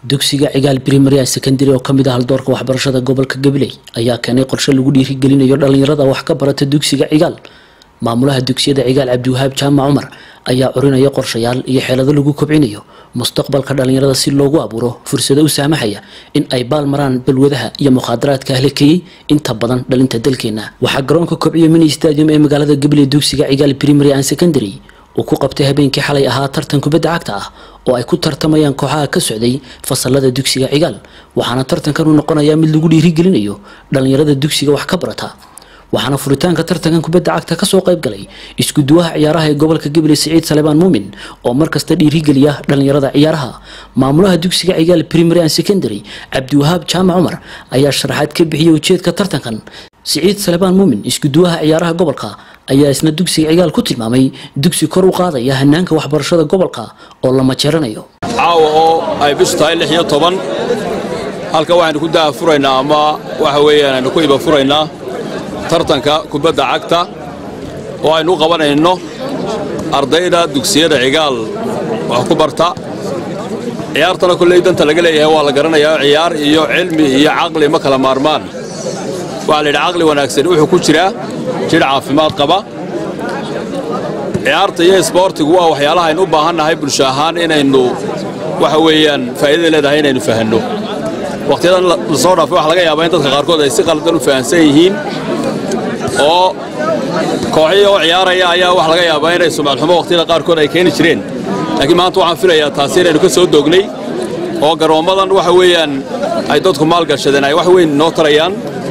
dugsiga cigaal primary secondary oo kamid ah haldoorka waxbarashada gobolka gabiley ayaa keenay qorshe lagu dhiirigelinayo dhalinyarada wax ka barata dugsiga cigaal maamulaha dugsiyada cigaal cabdiwahaab jaamac cumar ayaa curinaya qorshayaal iyo xeelado lagu kobcinayo mustaqbalka dhalinyarada si loogu abuuro fursado u saamahaya in ay baal maraan balwadaha iyo mukhaadaraadka ahlakeeyey inta badan dhalinta dalkeena waxaa garoonka kobciyo mini stadium ee magaalada gabiley dugsiga cigaal primary and secondary uu ku qabtay habeenkii xalay ahaa tartan kubadda cagta ah oo ay ku tartamayaan kooxaha ka socday fasalada dugsiga cigaal waxaana tartankan u noqonayaa mid lagu dhiirigelinayo dhalinyarada dugsiga wax ka barata waxaana furitaanka tartankan kubadda cagta kasoo qayb galay iskuduwaha ciyaaraha ee gobolka gabiley siciid salebaan muumin oo markasta dhiirigeliya dhalinyarada ciyaaraha maamulaha dugsiga cigaal primary and secondary cabdiwahaab jaamac cumar ayaa sharaxaad ka bixiyay ujeedka tartankan siciid salebaan muumin iskuduwaha ciyaaraha gobolka ayaa isna dugsiga cigaal ku tilmaamay dugsi kor u qaadaya hanaanka waxbarashada gobolka oo la majeeranayo caawa oo ay bishu tahay lix iyo toban halka waxaynu ku daha furaynaa ama waxa weeyaan aynu ku iba furaynaa tartanka kubadda cagta oo aynu u qabanayno ardayda dugsiyada cigaal wax ku barta ciyaartana kolley danta laga leeyahay waa la garanayaa ciyaar iyo cilmi iyo caqli ma kala maarmaan waxaa la yidhi caqli wanaagsan wuxuu ku jiraa jidh caafimaad qaba ciyaarta iyo isboortigu waa waxyaalaha aynu u baahannahay bulsho ahaan inaynu waxa weeyaan faa'iidada leedahay inaynu fahanno wakhtiyadan la soo dhaafay waxa laga yaabaa in dadka qaarkood ay si qaldan u fahansan yihiin oo kooxihii oo ciyaaraya ayaa waxa laga yaabaa inay sumcadxumo wakhtiyada qaarkood ay keeni jireen laakiin maanta waxaan filayaa taasi inaynu ka soo doognay oo garoommadan waxa weeyaan ay dadku maalgashadeen ay wax weyn noo tarayaan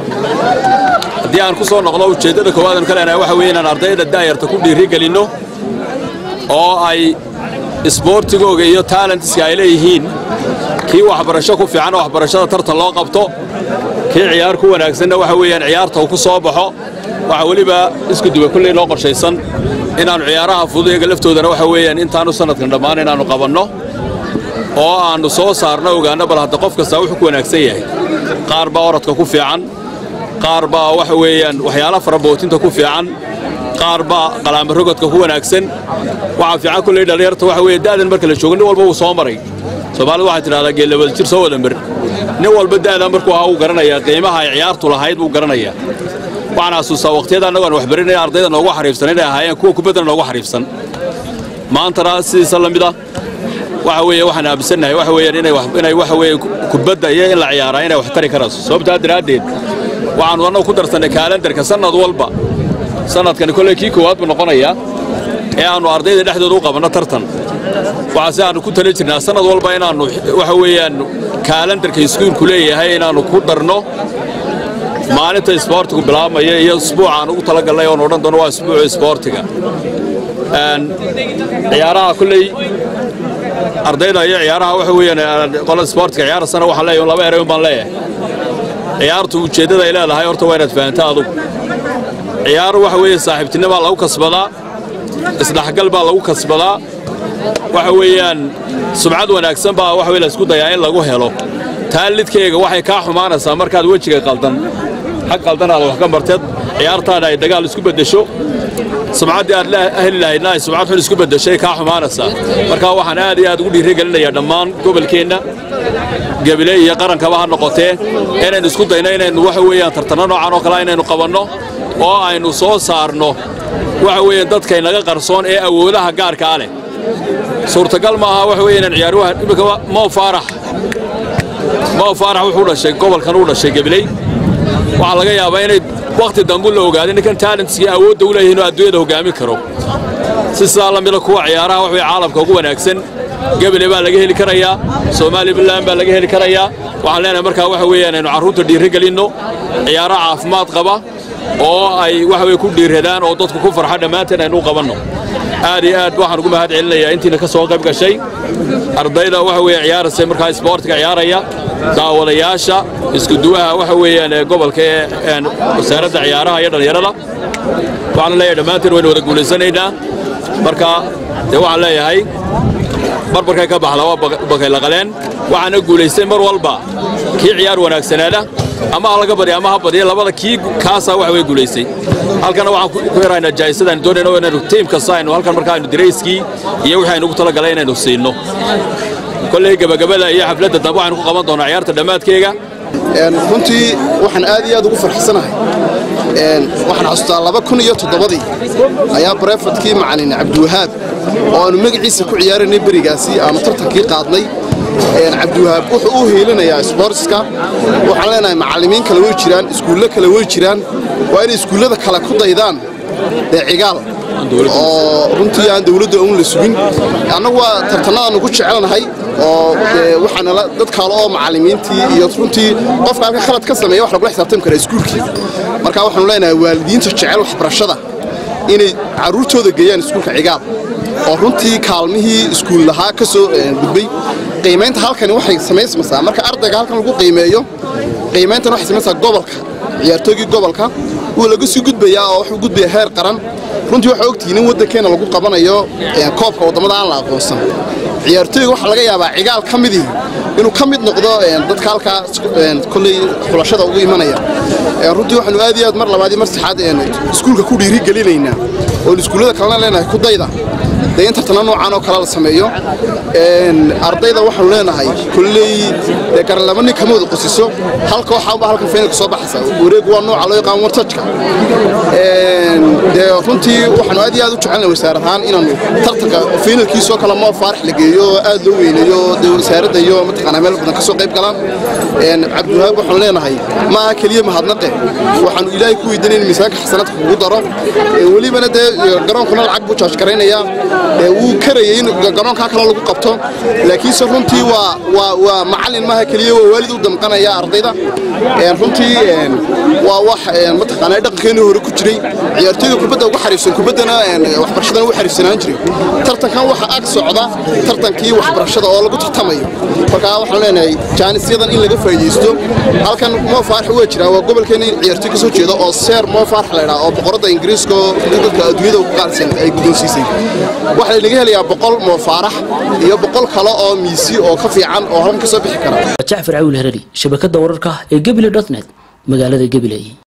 haddii aan ku soo noqdo ujeeddada koowaadanu ka leenahay waxa weeye inaan ardayda daayarta ku dhiirigelinno oo ay isboortigooga iyo taalentiska ay leeyihiin kii waxbarasho ku fiican oo waxbarashada tartan loo qabto kii ciyaar ku wanaagsanna waxa weeyaan ciyaarta uu ku soo baxo waxaa weliba isku duwa kolley noo qorshaysan inaannu ciyaaraha fudud iyaga laftoodana waxa weeyaan intaannu sannadkan dhammaan inaannu qabanno oo aannu soo saarno ogaanno bal hadda qof kastaa wuxuu ku wanaagsan yahay qaar baa orodka ku fiican qaar baa waxa weeyaan waxyaala fara bootinta ku fiican qaar baa qalaamarogodka ku wanaagsan waxaa fiican kolley dhallinyarta waxa weeye da'dan marka la joogo nin walba wuu soo maray soomaalidu waxay tidhahdaa geellabada jir soo wada mar nin walba da'da markuu ahaa wuu garanayaa qiimaha ay ciyaartu lahayd buu garanayaa waxaan xasuustaa wakhtiyada annagu aan waxbarinaya ardayda noogu xariifsan inay ahaayeen kuwa kubaddana noogu xariifsan maantana sidiisa la mid ah waxa weeye waxaan aaminsannahay waxa weeyaan inay inay waxa weeye kubadda iyo in la ciyaaraa inay wax tari karayso sababtaa daraaddeed waxaannu annagu ku darsannay kaalendarka sannad walba sannadkani kolley kii koowaad buu noqonayaa ee aannu ardayda dhexdooda u qabanno tartan waxaase aannu ku tali jirnaa sannad walba inaannu waxa weeyaan kaalendarka iskuulku leeyahay inaannu ku darno maalinta isboortigu bilaabmaya iyo isbuuca aan ugu talagallay oon odhan doono waa isbuuca isboortiga ciyaaraha kolley ardayda iyo ciyaaraha waxa weeyaan qolada isboortiga ciyaarasana waxaan leeyahay laba eray un baan leeyahay ciyaartu ujeeddada ay leedahay horta waa inaad fahanto adugu ciyaar waxa weeye saaxiibtinimo baa lagu kasbadaa isdhexgal baa lagu kasbadaa waxa weeyaan subcad wanaagsan baa waxa weye laysku dayaa in lagu helo taa lidkayga waxay kaa xumaanaysaa markaad wejiga qaldan xag qaldan aad wax ka marteed ciyaartaana ay dagaal isku beddesho subcaddii aad heli lahaydna ay subcad xun isku beddeshay kaa xumaanaysaa marka waxaan aad iyo aad ugu dhiirigelinayaa dhammaan gobolkeenna gabiley iyo qarankaba ha noqotee inaynu isku dayno inaynu waxa weeyaan tartanno noocan oo kale inaynu qabanno oo aynu soo saarno waxa weeyaan dadkay naga qarsoon ee awoodaha gaarkaa leh suurtagal maaha waxa weeye inaan ciyaaruha imika mow faarax mow faarax wuxuu dhashay gobolkan uu dhashay gabiley waxaa laga yaabaa inay wakhti dambu la ogaaday ninkan taalentskii awoodda u leeyahay inuu adduunyada hoggaamin karo si sidaa la mida kuwa ciyaaraha wax weye caalamka ugu wanaagsan gabiley baa laga heli karayaa somalilan baa laga heli karayaa waxaan leenahay markaa waxa weeyaan aynu carruurta dhiirigelinno ciyaaro caafimaad qaba oo ay waxa weye ku dhiiradaan oo dadku ku farxa dhammaanteen aynu u qabanno aad iyo aad waxaan ugu mahad celinayaa intiina ka soo qayb gashay ardayda waxa weeye ciyaaraysa markaa isboortiga ciyaaraya daawadayaasha iskuduwaha waxa weeyaan ee gobolka ee wasaaradda ciyaaraha iyo dhallinyarada waxaan leeyahay dhammaanteen waynu wada guulaysanaynaa marka dee waxaan leeyahay barbarkay ka baxla waa bakay laqaleen waxaana guulaystay mar walba kii ciyaar wanaagsanaada ama ha laga badiya ama ha badiya labada kii kaasaa waxa way guulaystay halkana waxaan ku heraynaa jaa'isadaan doonayno inaynu tiim kasta aynu halkan markaa aynu dirayskii iyo wixii aynu ugu talagalay inaynu siinno kolley gebagabada iyo xafladda dambe waxaynu ku qaban doonaa ciyaarta dhammaadkeega runtii waxaan aad iyo aad ugu farxsanahay waxaan xasuustaa laba kun iyo toddobadii ayaa barefadkii macalin cabdiwahaab oo aanu magaciisa ku ciyaaraynay berigaasi aanu tartankii qaadnay cabdiwahaab wuxuu u heelinayaa sbortska waxaan leenahay macallimiin kale way jiraan iskuullo kale way jiraan waa inay iskuullada kale ku daydaan dee cigaal oo runtii aan dawladda un la sugin annagu waa tartannadaannu ku jecelnahay oo waxaanala dad kale oo macallimiintii iyo runtii qofka halka khalad ka sameeya wax lagula xisaabtami karaa iskuulkii marka waxaanu leenahay waalidiinta jecel waxbarashada inay carruurtooda geeyaan iskuulka cigaal oo runtii kaalmihii iskuul lahaa ka soo gudbay qiimaynta halkani waxay samaysmaysaa marka ardayga halkan lagu qiimeeyo qiimayntan waxay samaysaa gobolka ciyaartoygii gobolka wuu laga sii gudbayaa oo wuxuu gudbaya heer qaran runtii waxaa ogtihiin in waddankeena lagu qabanayo koobka waddamada aan la aqoonsan ciyaartooyga waxaa laga yaabaa cigaal ka midii inuu ka mid noqdo dadka halkaa kolley xulashada ugu imanaya runtii waxaanu aad iyo aad mar labaad iyo mar saxaad iskuulka ku dhiirigelinaynaa oon iskuullada kalena leenahay ku dayda dee in tartana noocaan oo kale la sameeyo ardayda waxaanu leenahay kolley dee garalaba nin kama wada qosiso halka waxaanba halkan faynalka soo baxaysa wareegu waa nooca loo yaqaan wartajka dee runtii waxaanu aad iyo aad u jecelnay wasaar ahaan inaanu tartanka faynalkiisoo kale moo faarax la geeyo oo aad loo weyneeyo dee wasaaradda iyo mataqaanaa meel badan ka soo qayb galaan cabdiwahaab waxaanu leenahay ma aha keliya mahadnaqe waxaanu ilaahay ku weydiinay in miisaanka xasanadka kugu daro welibana dee garoonkuna lacag buu jaaj garaynayaa wuu karayay in garoonkaa kale lagu qabto laakiinse runtii waa macallin maaha keliya waa waalid u damqanaya ardayda runtii waa wax mataqaanaa dhaqankeenii hore ku jiray ciyaartooyda kubadda ugu xariifsan kubaddana waxbarashadan ugu xariifsanaan jiray tartankan waxa ag socda tartankii waxbarashada oo lagu tartamayo markaa waxaan leenahay jaanisyadan in laga faa'iidaysto halkan moo faarax waa jiraa waa gobolkeena in ciyaartooy ka soo jeeda oo seer moo faarax la ydhaa oo boqoradda ingiriiska oo dadka adduunyada ugu qaalisan ay guddoonsiisay waxaa laga helayaa boqol moo faarax iyo boqol kale oo miisi oo ka fiican oo halkan ka soo bixi kara jacfar cawil herari shabakadda wararka ee gebile dotnet magaalada gabiley